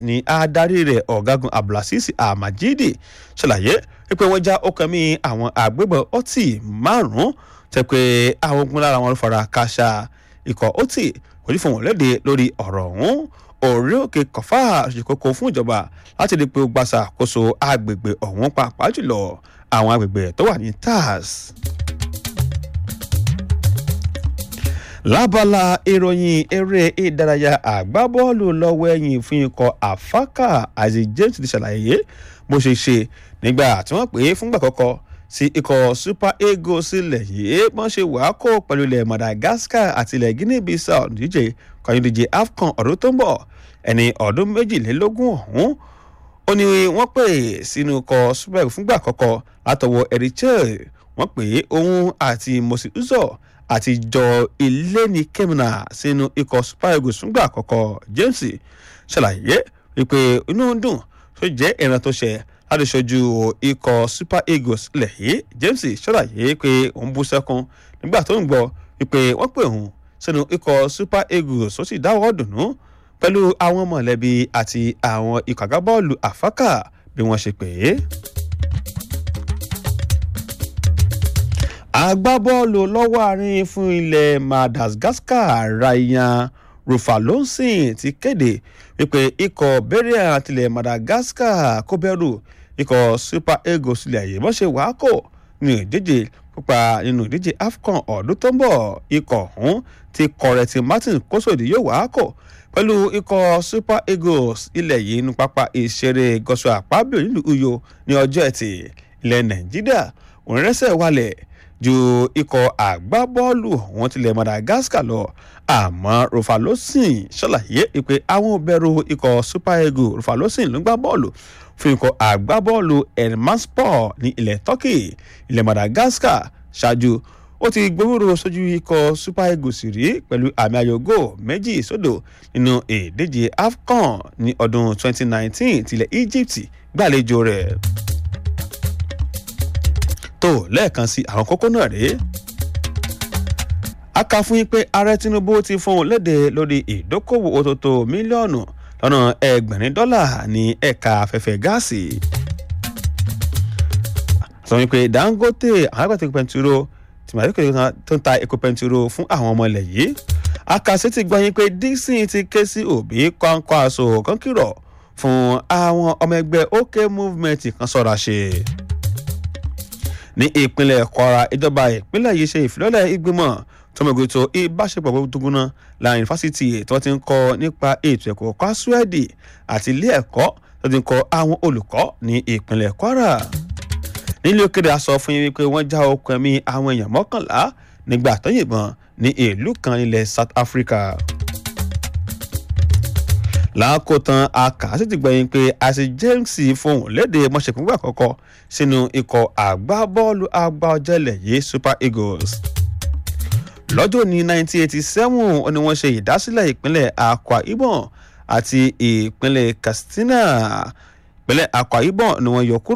ní adarí rẹ̀ ọ̀gágun abdulaziz amajidi ṣàlàyé pé wọ́n já ọkàn mi àwọn àgbébọn ọtí márùn-ún tẹ́ pé àwọn ogun lára wọn fara káṣá ikọ̀ ọtí kò ní fún wọn léde lórí ọ̀rọ̀ ọ̀hún orí òkè kọfà ṣe kókó fún ìjọba láti rí i pé ó gbàṣà àkóso agbègbè ọ̀hún pàápàá jùlọ àwọn agbègbè tó wà ní tars. lábala ìròyìn eré ìdárayá àgbábọ́ọ̀lù lọ́wọ́ ẹ̀yìn fún ikọ̀ àfákà àti james ti ṣàlàyé bó ṣe ṣe nígbà tí wọ́n pè é fúngbà kọ́kọ́ sí ikọ̀ super eagles ilẹ̀ yìí wọ́n ṣe wàá kó pẹ̀lú ilẹ̀ madagascar àti ilẹ̀ guinea bissau díje kọ́yìndíje afcon ọdún tó ń bọ̀ ẹni ọdún méjìlélógún ọ̀hún ó ní wọ́n pè sínú ikọ̀ super eagles fúngbà kọ́kọ́ látọwọ́ erichel wọ́n pè é òun àti mosi uzor àti jọ iléni kemina sínú ikọ̀ super eagles fúngbà àkọ́kọ́ james ṣàlàyé wípé inú ń dùn tó jẹ́ ìran tó ṣe láti ṣojú ikọ̀ super eagles lẹ̀ yìí james ṣàlàyé pé òun bú sẹ́kún nígbà tó ń gbọ́ wípé wọ́n pè òun sínú ikọ̀ super eagles ó sì dáwọ́ dùnú pẹ̀lú àwọn mọ̀lẹ́bí àti àwọn ikọ̀ àgbábọ́ọ̀lù àfákà bí wọ́n ṣe pè é. agbábọ́ọ̀lù lọ́wọ́ àárín fún ilẹ̀ madagascar ryan rufalonsin ti kéde wípé ikọ̀ bẹ́rẹ̀ àtìlẹ̀ madagascar kó bẹ̀rù ikọ̀ super eagles ilẹ̀ yìí wọ́n ṣe wàákò ní ìdíje pípa nínú ìdíje afcon ọdún tó ń bọ̀ ikọ̀ ọ̀hún ti kọ̀rẹ̀tì martin kósòdì yóò wàákò pẹ̀lú ikọ̀ super eagles ilẹ̀ yìí ní pápá ìṣeré gọ́sọ̀ àpábíò nílùú uyo ní ọjọ́ ẹtì ilẹ̀ nàìjíríà òun rẹ́sẹ̀ wálẹ̀ ju ikọ̀ àgbábọ́ọ̀lù wọn tilẹ̀ madagascar lọ àmọ́ rufalosin ṣàlàyé pé àwọn bẹ̀rù ikọ̀ super eagles rufalosin ló gbá bọ́ọ̀lù fún ikọ̀ àgbábọ́ọ̀lù elmanspor ní ilẹ̀ turkey ilẹ̀ madagascar ṣáájú ó ti gbowóró sójú ikọ̀ super eagles rí pẹ̀lú àmì ayọ̀gò méjì sódò nínú ìdíje afcon ní ọdún 2019 tilẹ̀ egypt gbàlejò rẹ̀ tó lẹ́ẹ̀kan sí àwọn kókó náà rèé. a kà fún yín pé ààrẹ tinubu ti fún un léde lórí ìdókòwò òtòtò mílíọ̀nù lọ́nà ẹgbẹ̀rin dọ́là ní ẹ̀ka afẹ́fẹ́ gáàsì. sọ wípé dangote àwọn agbàtà epo pẹntiró tìmọ̀tò tó ń ta epo pẹntiró fún àwọn ọmọ ilẹ̀ yìí. akàṣe ti gbọ́ yín pé dixon ti ké sí òbí kọ́ńkọ́ aṣọ kan kìrọ̀ fún àwọn ọmọ ẹgbẹ́ ok movement kan sọ̀rọ̀ ṣe ní ìpínlẹ̀ kwara ìjọba ìpínlẹ̀ yìí ṣe ìfilọ́lẹ̀ ìgbìmọ̀ tọmọgbẹ̀tò ìbáṣepọ̀ gbogbogbòna láàrin fásitì tí wọ́n ti ń kọ́ nípa ètò ẹ̀kọ́ kwásúẹ̀dì àti ilé ẹ̀kọ́ tó ti ń kọ́ àwọn olùkọ́ ní ìpínlẹ̀ kwara. nílé òkèdè a sọ fún yín wípé wọ́n já okùn ẹ̀mí àwọn èèyàn mọ́kànlá nígbà tó yìnbọn ní ìlú kan ilẹ̀ south africa lákòótán akàásì ti gbẹ̀yìn pé àṣì james fohùn léde mọ̀ṣẹ̀kúngbà kọ́kọ́ sínú ikọ̀ àgbábọ́ọ̀lù àgbàọ̀jẹ̀lẹ̀ yìí super eagles. lọ́jọ́ ní 1987 ni wọ́n ṣe ìdásílẹ̀ ìpínlẹ̀ akwa ibom àti ìpínlẹ̀ katsina ìpínlẹ̀ akwa ibom ni wọ́n yọ kúrò.